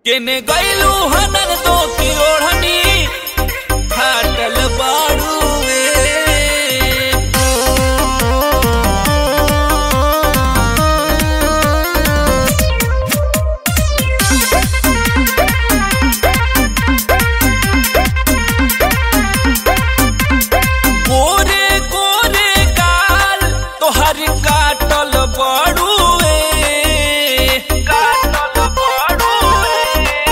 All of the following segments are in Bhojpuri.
केने गैलू हनर तो की ओढ़नी फाटल बाड़ुए गोरे गोरे गाल तोहर काटल बाड़ुए काटल बाड़ुए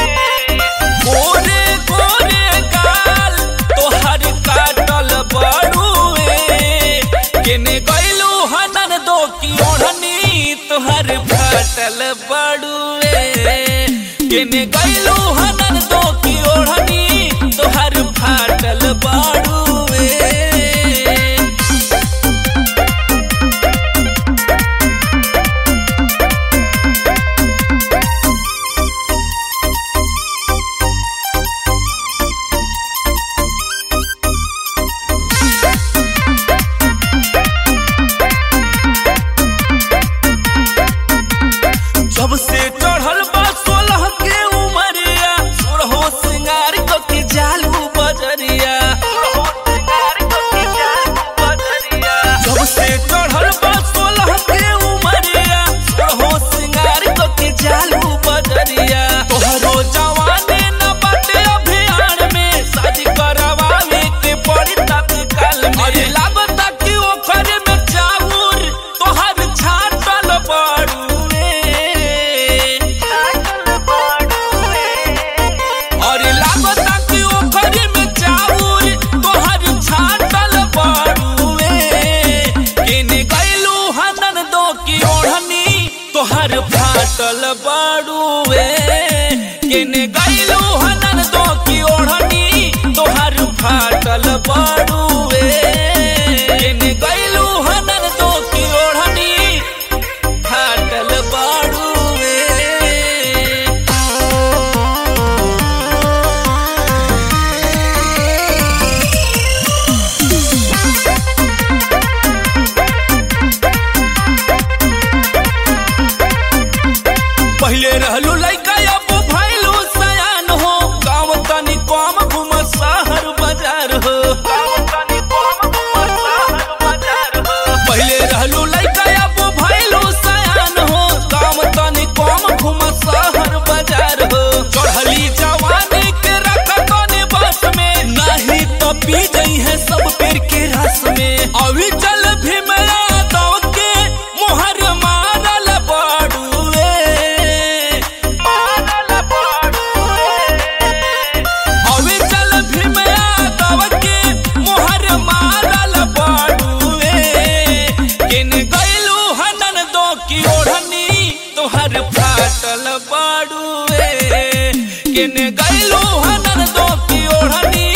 गोरे गोरे गाल तोहर काटल बाड़ुए केने गैलू हनन दो की ओढ़नी तोहर फाटल बाड़ुए केने गैलू हनन दो की ओढ़नी तोहर फाटल बाड़ुए जब से चढ़ल बा सोलह के उमरिया सोरहो सिंगार क के जालू बजरिया जब से चढ़ल बा सोलह के उमरिया सोरहो सिंगार क के जालू बजरिया तोहरो जवानी न बाटे अभियान में शादी करवावे के पड़ी तत्काल में अरे लागता कि ओखरे में चाउर तोहर छाटल बड़ुए अरे लागता कि ओखरे में चाउर तोहर छाटल बड़ुए केने गैलू हनन दो की ओढ़नी तोहर फाटल बड़ुए केने गैलू हनन दो की ओढ़नी तोहर फाटल बड़ुए केने गैलू हनन दो की ओढ़नी फाटल बड़ुए पहले रहलू लइका अब भइलू सयान हो गाँव तनी कम घूम शहर बाजार हो पहले रहलू लइका अब भइलू सयान हो गाँव तनी कम घूम शहर बाजार हो चढ़ली जवानी के रख तनी बस में नहीं तो पी गई है सब पेड़ के रस में अभी चल भीम यादव के मोहर मारल बड़ुए अभी चल भीम यादव के मोहर मारल बड़ुए किन गैलू हनन दो की ओढ़नी तोहर फाटल बड़ुए किन गैलू हनन दो की ओढ़नी